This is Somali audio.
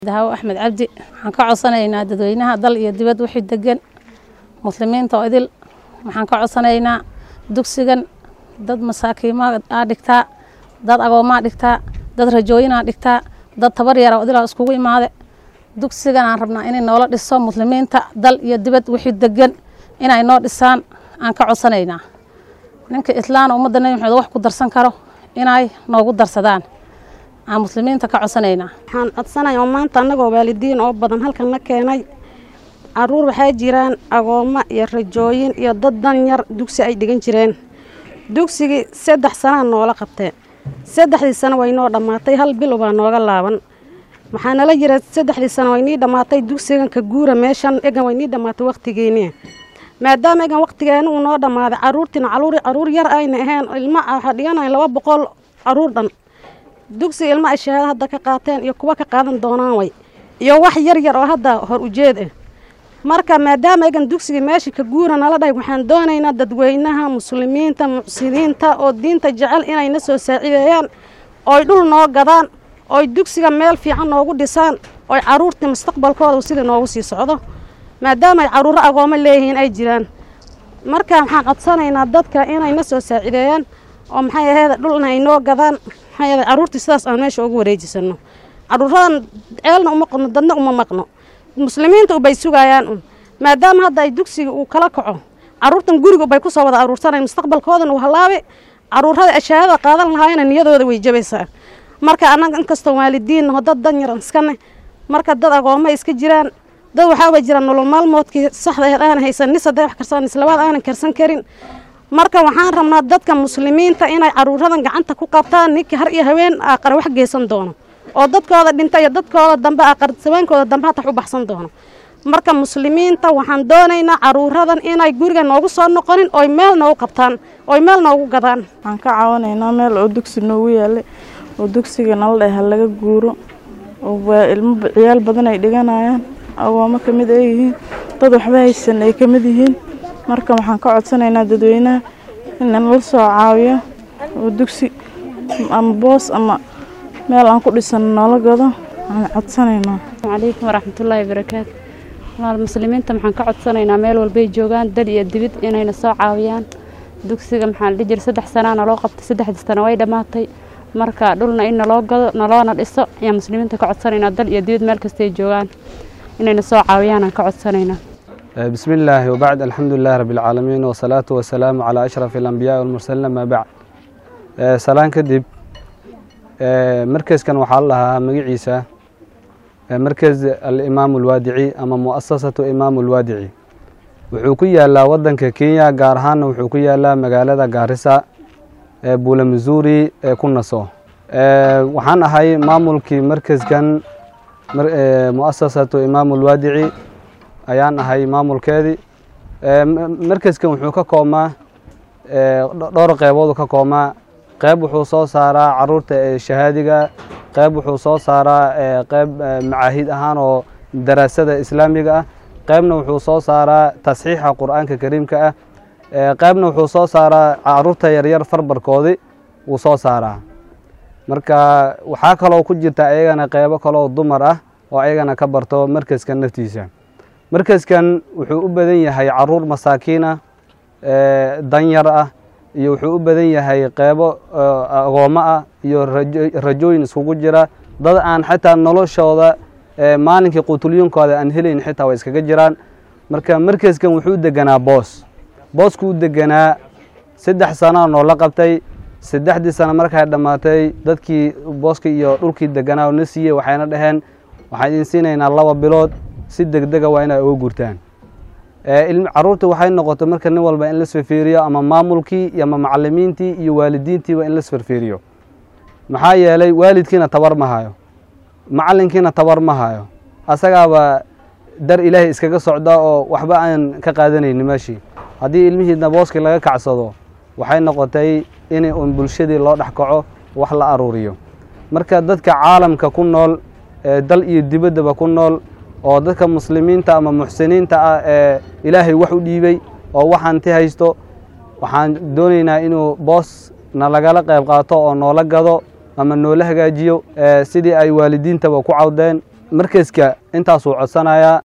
dahawo axmed cabdi waxaan ka codsanaynaa dadweynaha dal iyo dibad wixii degan muslimiinta oo idil waxaan ka codsanaynaa dugsigan dad masaakiima aa dhigtaa dad agoomaa dhigtaa dad rajooyinaa dhigtaa dad tabar yara oo idilaa iskugu imaade dugsigan aan rabnaa inay noola dhiso muslimiinta dal iyo dibad wixii degan inay noo dhisaan aan ka codsanaynaa ninka islaan ummadda nebi maxamed wax ku darsan karo inay noogu darsadaan aan muslimiinta ka codsanaynaa waxaan codsanaya oo maanta annagoo waalidiin oo badan halkan la keenay caruur waxaa jiraan agoommo iyo rajooyin iyo dad danyar dugsi ay dhigan jireen dugsigii saddex sanaa noola qabtee saddexdii sano way noo dhammaatay hal bil ubaa nooga laaban waxaa nala jira saddexdii sano way nii dhammaatay dugsigan ka guura meeshan egan way nii dhammaatay wakhtigeeni maadaama egan wakhtigeeni uu noo dhammaaday caruurtiina caruur yar ayna ahayn ilma waxaa dhiganayn laba boqol caruur dhan dugsiga ilma ay shahaado hadda ka qaateen iyo kuwa ka qaadan doonaan way iyo wax yar yar oo hadda hor ujeed ah marka maadaama egan dugsigii meesha ka guura nala dhahay waxaan doonaynaa dadweynaha muslimiinta mucsiniinta oo diinta jecel inayna soo saacideeyaan ooy dhul noo gadaan ooy dugsiga meel fiican noogu dhisaan ooy caruurtii mustaqbalkooda sida noogu sii socdo maadaama ay caruuro agoomo leeyihiin ay jiraan marka waxaan codsanaynaa dadka inayna soo saacideeyaan oo maxay aheyd dhulna ay noo gadaan maxay aheyd caruurtii sidaas aan meesha ugu wareejisano caruuradan ceelna uma qodno dadna uma maqno muslimiinta ubay sugayaan un maadaama hadda ay dugsiga uu kala kaco caruurtan guriga ubay kusoo wada aruursanay mustaqbalkoodana uu halaabe caruurada ashaahada qaadan lahaayena niyadooda way jabaysaa marka annaga inkastoo waalidiinnaho dad danyaran iskane marka dad agooma iska jiraan dad waxaaba jira nolol maalmoodkii saxda aheed aanan haysan nis hadday wax karsan islabaad aanan karsan karin marka waxaan rabnaa dadka muslimiinta inay caruuradan gacanta ku qabtaan ninkii har iyo haween aaqar wax geysan doono oo dadkooda dhinta iyo dadkooda dambe aqar saweenkooda dambe hatax u baxsan doono marka muslimiinta waxaan doonaynaa caruuradan inay guriga noogu soo noqonin oy meel noogu qabtaan oy meel noogu gadaan waxaan ka caawinaynaa meel oo dugsi noogu yaalay oo dugsiga nala dhahay ha laga guuro oo ilmo ciyaal badan ay dhiganayaan agoomo ka mid ay yihiin dad waxba haysan ay ka mid yihiin marka waxaan ka codsanaynaa dadweynaha in nala soo caawiyo oo dugsi ama boos ama meel aan ku dhisano noola gado waxaan codsanaynaa calaykum waraxmatullaahi barakaatu walaal muslimiinta maxaan ka codsanaynaa meel walbay joogaan dal iyo dibid inayna soo caawiyaan dugsiga maxaa la dhihi jiray saddex sanaa naloo qabtay saddexdii sano way dhammaatay marka dhulna in naloo gado naloona dhiso ayaan muslimiinta ka codsanaynaa dal iyo dibid meel kastay joogaan inayna soo caawiyaan aan ka codsanaynaa بسم الله وبعد الحمد لله رب العالمين والصلاة والسلام على أشرف الأنبياء والمرسلين ما بعد سلام كدب مركز كان وحال لها مقعيسة مركز الإمام الوادعي أما مؤسسة إمام الوادعي wuxuu ku yaalaa wadanka kenya gaar ahaana wuxuu ku yaalaa magaalada gaarisa ee buula missouri ee ku naso waxaan ahay maamulkii markaskan muasasatu imaam ulwaadici ayaan ahay maamulkeedii markaskan wuxuu ka koobmaa dhowr qeyboodu ka koobmaa qeyb wuxuu soo saaraa caruurta ee shahaadiga qeyb wuxuu soo saaraa qeyb macaahid ahaan oo daraasada islaamiga ah qeybna wuxuu soo saaraa tasxiixa qur'aanka kariimka ah qeybna wuxuu soo saaraa caruurta yaryar farbarkoodii wuu soo saaraa marka waxaa kaloo ku jirta ayagana qeybo kaloo dumar ah oo ayagana ka barto markaskan naftiisa markaskan wuxuu u badan yahay caruur masaakiin ah danyar ah iyo wuxuu u badan yahay qeybo agoomo ah iyo rajooyin iskugu jira dad aan xataa noloshooda maalinkii qutulyunkooda aan helayn xitaa way iskaga jiraan marka markaskan wuxuu deganaa boos booskuu deganaa saddex sanaa noola qabtay saddexdii sano markay dhammaatay dadkii booskii iyo dhulkii deganaa oo na siiyey waxayna dhaheen waxaan idin siinaynaa laba bilood si degdega waa inay uga gurtaan caruurta waxay noqotay marka nin walba in lasfirfiiriyo ama maamulkii ama macalimiintii iyo waalidiintiiba in lasfirfiiriyo maxaa yeelay waalidkiina tabar ma hayo macalinkiina tabar ma hayo asagaaba dar ilaahay iskaga socda oo waxba aan ka qaadanayni meeshii haddii ilmihiidna booskii laga kacsado waxay noqotay in un bulshadii loo dhex kaco wax la aruuriyo marka dadka caalamka ku nool ee dal iyo dibaddaba ku nool oo dadka muslimiinta ama muxsiniinta ah ee ilaahay wax u dhiibay oo wax hanti haysto waxaan doonaynaa inuu boos na lagala qayb qaato oo noola gado ama noola hagaajiyo sidii ay waalidiintaba ku cawdeen markeska intaasuu codsanayaa